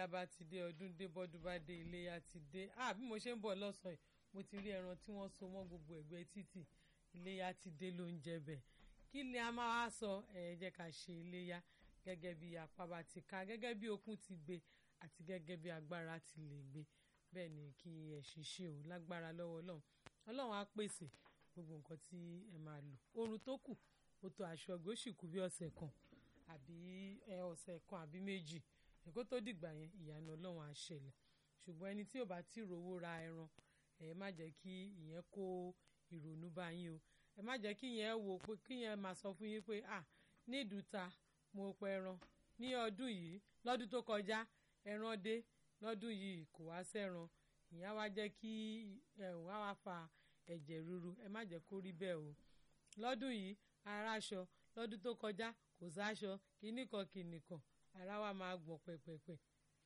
iléyá bá ti dé ọdún dé bọ́dún bá dé iléyá ti dé ah bí mo ṣe ń bọ̀ lọ́sàn-án mo ti rí ẹran tí wọ́n so mọ́ gbogbo ẹ̀gbẹ́ títì iléyá ti dé ló ń jẹ bẹ̀ kí ni a máa wá sọ ẹ jẹ́ ká ṣe iléyá gẹ́gẹ́ bí apá bá ti ká gẹ́gẹ́ bí okun ti gbé àti gẹ́gẹ́ bí agbára ti lè gbé bẹ́ẹ̀ ni kí ẹ ṣiṣẹ́ o lágbára lọ́wọ́ ọlọ́run ọlọ́run á pèsè gbogbo nǹkan tí ẹ máa lò oorun tó kù ó tó aṣọ ọgbẹ́ ó sì kú bí ọ̀sẹ̀ kan àbí ọ̀sẹ̀ kan àbí méjì èkó tó dìgbà yẹn ìyanu ọlọ́run á ṣẹlẹ̀ ṣùgbọ́n ẹni tí ò bá tí rówó ra ẹran ẹ má jẹ́ kí ìyẹn kó ìrònú bá yín o ẹ má jẹ́ kí ìyẹn wò pé kí ìyẹn máa sọ fún yín pé à ní ìdúta mo pa ẹran ní ọdún yìí lọ́dún tó kọjá ẹran dé lọ́dún yìí kò wá sẹ́ran ìyẹn wá jẹ́ kí ẹ̀hún á wá fa ẹ̀jẹ̀ ríru ẹ má jẹ́ kó rí bẹ́ẹ̀ o lọ́dún yìí aráṣọ lọ́dún tó kọjá kò sáṣọ kìnnìkan kìnnìkan ara wa máa gbọ̀n pẹ̀pẹ̀pẹ̀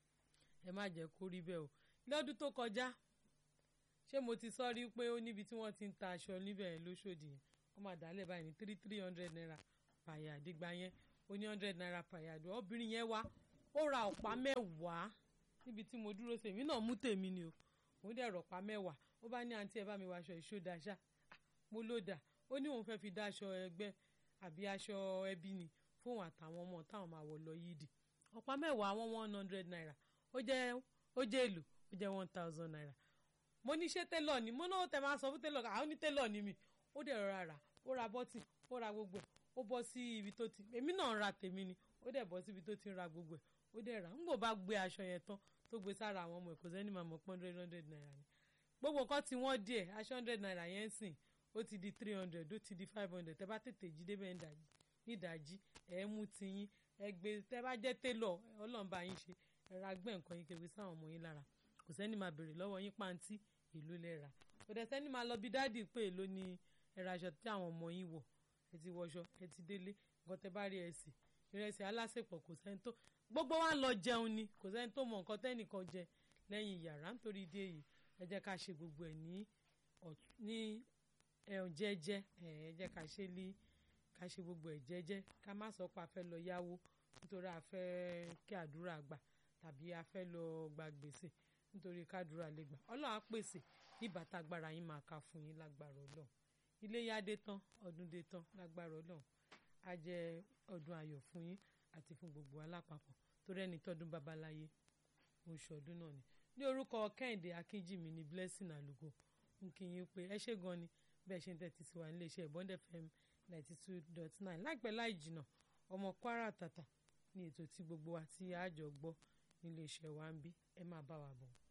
ẹ má jẹ́ kó rí bẹ́ẹ̀ o lọ́dún tó kọjá ṣé mo ti sọ rí pé ó níbi tí wọ́n ti ń ta aṣọ níbẹ̀ lóṣòdì yẹn wọ́n máa dálẹ̀ báyìí ní three three hundred naira pàyà àdìgbà yẹn ó ní hundred naira pàyà àdìgbà obìnrin yẹn wá ó ra ọ̀pá mẹ́wàá níbi tí mo dúró sí èmi náà mú tèmi ni o òun dẹ̀ rọ̀pá mẹ́wàá ó bá ní àǹtí ẹ bá mi wọ aṣọ ìṣó daṣá mo ló dà ó ní òun fẹ́ẹ́ fi dá aṣọ ẹgbẹ́ àbí aṣọ ẹbí ni fóun àtàwọn ọmọ táwọn máa wọ̀ lọ yídì ọ̀pá mẹ́wàá wọn one hundred naira ó jẹ́ ó jẹ́ èlò ó jẹ́ one thousand naira mo ní ṣé télọ̀ ni mo náà tẹ máa sọ fún télọ̀ àwọn ní télọ̀ ni mi ó dẹ̀ rọra rà ó ra bọ́tì ó ra gbogbo ẹ̀ ó bọ́ sí ibi tó ti èmi náà ń ra tèmi ni ó dẹ̀ bọ́ sí ibi tó ti ń ra gbogbo ẹ̀ ó dẹ̀ rà ń gbò bá gbé aṣọ yẹn tán tó gbé sára àwọn ọmọ ẹ̀ kò sẹ́ni máa mọ̀ pé hundred hundred naira ni gbogbo nǹkan tí wọ́n díẹ̀ aṣọ hundred naira yẹn ń sìn ó ti di three hundred ó ti di five hundred tẹ́ bá tètè jí débẹ̀ nídàájí ẹ̀ mú tiyín ẹ gbé tẹ́ bá jẹ́ télọ̀ ọlọ́run bá yín ṣe ẹ ra gbẹ́ nǹkan yín kẹwé sáwọn ọmọ yín lára kò sẹ́ni máa béèrè lọ́wọ́ yín pàǹtí èló lẹ rà kò dẹ̀ sẹ́ni máa lọ bí dáàdì pé èló ni ẹ ra aṣọ tí àwọn ọmọ yín wọ̀ ẹ ti wọṣọ ẹ ti délé nǹkan tẹ́ bá rí ẹ sì ìrẹsì alásèpọ̀ kò sẹ́ni tó gbogbo wa lọ jẹun ni kò sẹ́ni tó mọ nǹkan tẹ́nìkan jẹ lẹ́yìn yàrá nítorí ìdí èyí ẹ jẹ́ ká ṣe gbogbo ẹ̀ ní ní ẹ̀hún jẹ́jẹ́ ẹ jẹ́ ká ṣe lé ká ṣe gbogbo ẹ̀ jẹ́jẹ́ ká má sọ pé a fẹ́ lọ yáwó nítorí a fẹ́ kí àdúrà gbà tàbí a fẹ́ lọ gba gbèsè nítorí kádùrà lè gbà ọlọ́run á pèsè nígbà tágbára yín máa ka fún yín lágbára ọlọ́run iléyá dé tán ọdún dé tán lágbára ọlọ́run á jẹ́ ọdún ayọ̀ fún yín àti fún gbogbo alápapọ̀ torí ẹni tọ́dún babaláyé oṣù ọdún náà ni ní orúkọ kẹ́hìndé akínjìmí ní blessing àlùkò ń kí yín pé ẹ ṣé gan ni bẹ́ẹ̀ ṣe ń tẹ́tí sí wa nílé iṣẹ́ bond fm ninety two dot nine láìpẹ́ láì jìnnà ọmọ kwara tàtà ní ètò tí gbogbo wa tí àjọ gbọ́ nílé iṣẹ́ wa ń bí ẹ máa bá wa bọ̀.